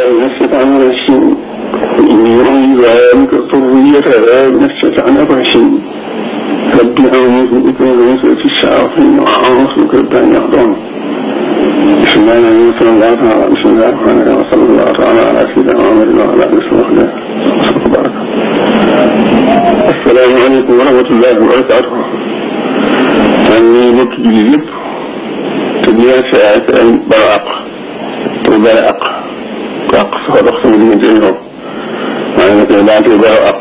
بالله من الشيطان الرجيم إني أعوذ بك ذريتها من الشيطان الرجيم رب أعوذ بك من وسوسة الشياطين وأعوذ بك رب أن يحضرون بسم الله الرحمن الرحيم صلى الله تعالى بسم الله الرحمن الرحيم وصلى الله تعالى على سيدنا محمد وعلى آله وصحبه وسلم السلام عليكم ورحمة الله وبركاته man mii mbokk jullit yëpp te di leen siyaare te leen balu àq te bale àq ku àq soo dox sama diggante ñoom maa ngi koy baal te balu àq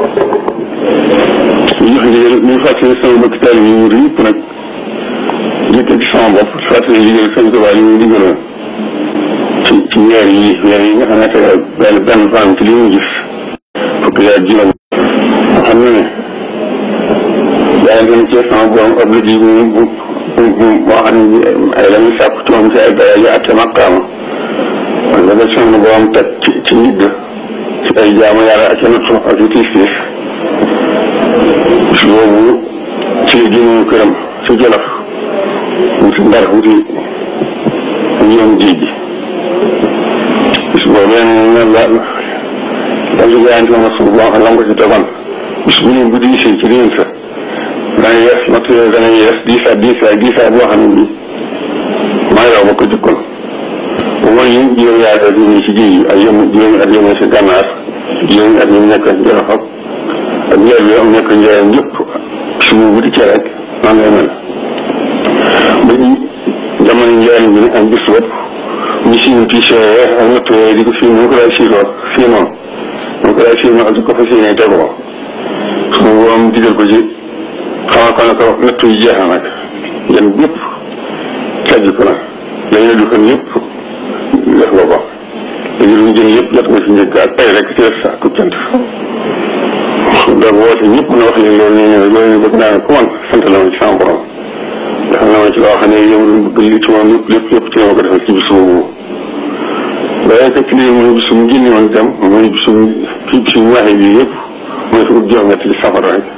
ñu jox ndigal ñu fàttali sama mbokk taal yi ñu yëpp nag jëkk ci sama bopp fàttali liggéey sëñ Tuubaa yi ñu digaloon ci ci weer yi weer yi nga xam ne tey benn benn fan ci li ñu gis fukki weer juróom xam na ne yaa ngi leen cee sama borom obligé bu bu bu bu boo xam ne ay la muy sàpp ci moom ci ay daraja ak maqaama kon la nga sama borom teg ci ci nit ci ay jaamu yàlla ak nattu ak yu tiis tiis bis boobu ci la génnoon këram ci Jolof mu si ndar wuti ñoom géej gi bis boobu benn la la la jaayante ma suuf boo xam ne la nga ko ci tegoon bis bu ñu bu diisee ci réew sa dana yees natt yooyu dana yees diisaat diisaat diisaat boo xam ne bii maa yow ba ko jëkkoon bu mooy yi juróomi at ak yi ci géej gi ak yëm juróomi at yëm si gànnaar juróomi at yi mu nekk Jolof ak ak njëriñ bi am nekk njëriñ yëpp subu bu di cee rek noonu lay mel ba ñu jamono njëriñ bi am bis bopp ñu siinu piis yooyu ak natt yooyu di ko fii mu ko lay siinoo siinoo mu ko lay siinoo ak di ko fa siinee tegoo su ma borom digal ko ci xamal ko ne ko natt yi jeex na nag yéen ñëpp sajj ko nag dañu du ko ñëpp def nga ko léegi lu ñu jëm yëpp jot nga ci njëkk ak tey rek ci def sa ku cant donc woote ñëpp na wax leen loolu nee ne loolu bëgg naa ne ku man sant la ma ci sama borom defal na ma ci loo xam ne yow lu bëgg li ci moom lépp lépp lépp ci la ma ko defal ci bis boobu waaye fekk lii mooy bis mu génne woon itam mooy bis mu fii bis mu waxee bii yëpp mooy fukk juróom-ñett ci safara rek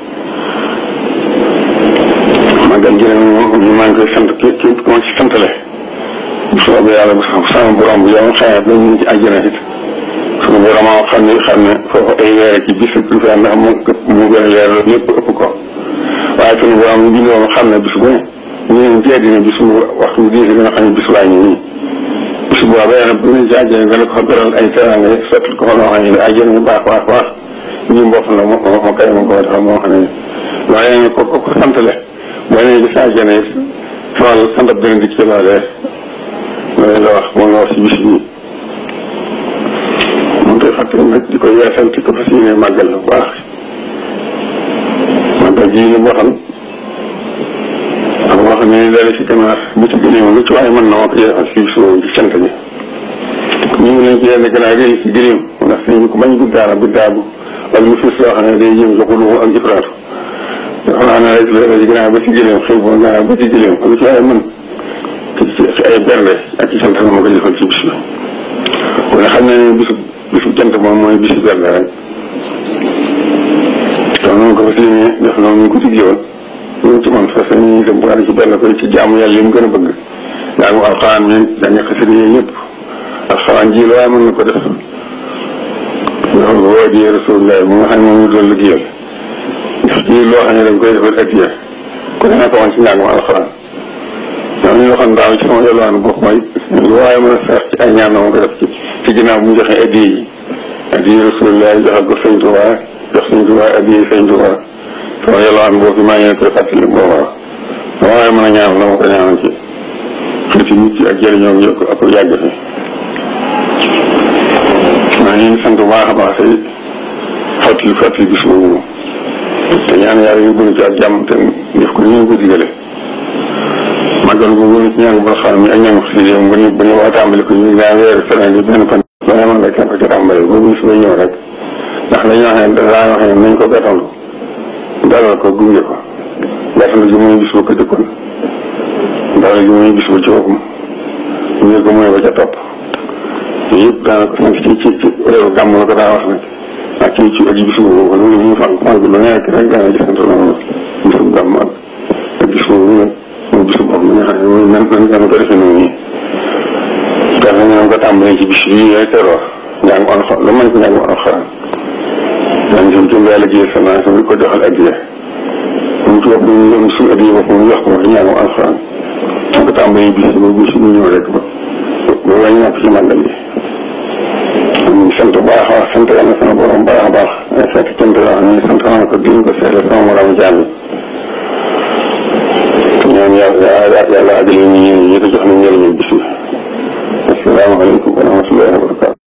màggal jërëm ñu maa ngi koy sant képp képp ku ma ci santale bu soobee yàlla bu sama borom bu yow xayma ba ñu ci àjjana it suñu borom moo xam ne xam ne foofu ay weer ci bis lu fi ndax mu mu gën a leer lépp ëpp ko waaye suñu borom ñu bindoo xam ne bis bu ne ñu ne ci àddina bis bu waxtu bi diis nga xam ne bis waa ñu nii bis boobee nag bu ñu ci àjjana nga ne ko fa beral ay teranga sotti ko fa loo xam ne àjjana yu baax baax baax ñu mboq la moo moo kay ma ko defal moo xam ne waaye ko ko santale boo nee gis naa jëne xool sant ab dërëm di ci loolee loolu la wax moom la wax si bis bii moom koy fàttali nag di ko yeesal ci ko fas yéene màggal bu baax màggal ji li boo xam ak boo xam ne dara si ganaar bi ci gëléem lu ci waaye mën na moo ko yeesal si bis boobu ci cant bi ñu ngi leen ci yenn ganaar yi si gëléem ndax sëñ ko bañ guddaa la guddaa bu wala mu fis loo xam ne day jëm joxulu ak ifraatu xam naa ne rek léegi gannaaw ba ci gëléem xëy boo gannaaw ba ci gëléem lu ci waaye mën ci ay bernde ak ci sant ma ko jëfal ci bis bi kon xam ne ne bisu bisu jant moom mooy bisu bernde rek kon noonu ko fas yéene def noonu ñu ko digle woon ñu ci man fas ñu dem bu ci benn koy ci jaamu yàlla yi mu gën a bëgg daa mu alxuraan mi dañu xasida yi yëpp alxuraan ji la waaye mën na ko def loolu woo di rasulullah mu nga xam ne moom ñu doon liggéeyal def ci loo xam ne dañ koy defal addiya ku ne nekk woon ci njàngum alxuraan ñoom ñu waxoon daaw ci sama yolwaan gox mooy lu waaye mën a seet ci ay ñaan ma ko def ci ci ginnaaw bu ñu joxee addiya yi addiya rasulullah joxal ko sëñ Tuubaa jox sëñ Tuubaa addiya sëñ Tuubaa sama yolwaan boobu maa ngi koy fàttali booba lu waaye mën a ñaan la ma ko ñaanal ci xëyti nit ci ak jëriñoo yëpp ak yàgg fi maa ngi sant bu baax a baax tey fàttali fàttali bis boobu te ñaan yàlla yu bëri ci ak jàmm te def ko ni ñu ko digale màggal bu wóor ci ñaan bu xam mi ak ñaan si yéen bu ñu bu ñu waa tàmbali ko ñu daa weer semaine bi benn fan loolee man rek kenn ko ci tàmbali boobu bis ba ñëw rek ndax dañoo wax ne daa wax ne nañ ko gàttandu dalal ko gunge ko gàttandu gi muy bis ba ko jëkkoon dalal gi muy bis ba ci boppam gunge ko mooy ba ca topp yëpp daanaka sant ci ci ci réew gàmm la ko daa wax nag ak ci ci ak bisu boobu lu ñu fan fan bi lu nekk rek daana ci sant loolu bisu gàmm ak ak bisu boobu nag mooy bisu bopp bi nga xam ne mooy nan nan nan ko defee noonu nii. dafa ñu ko tàmbalee ci bis bii ngay teroo njàngu alxuraan lu mën ci njàngu alxuraan daañu si jëm yàlla liggéey sa naa di ko joxal addiya mu ci bopp ñu doon suñu addiya bopp mu jox ko ci njàngu alxuraan mu ko tàmbalee bis ba bis bu ñëw rek ba ba wañ nopp ci màggal yi ñu sant bu baax a baax sant yàlla sama borom baax a baax fekk cant yoo xam ne sant naa ko di ko seetle sama morom jaam yi ñaan yàlla yàlla àggale ñu ñi ko jox na njëriñu bis bi asalaamaaleykum wa rahmatullahi wa barakatu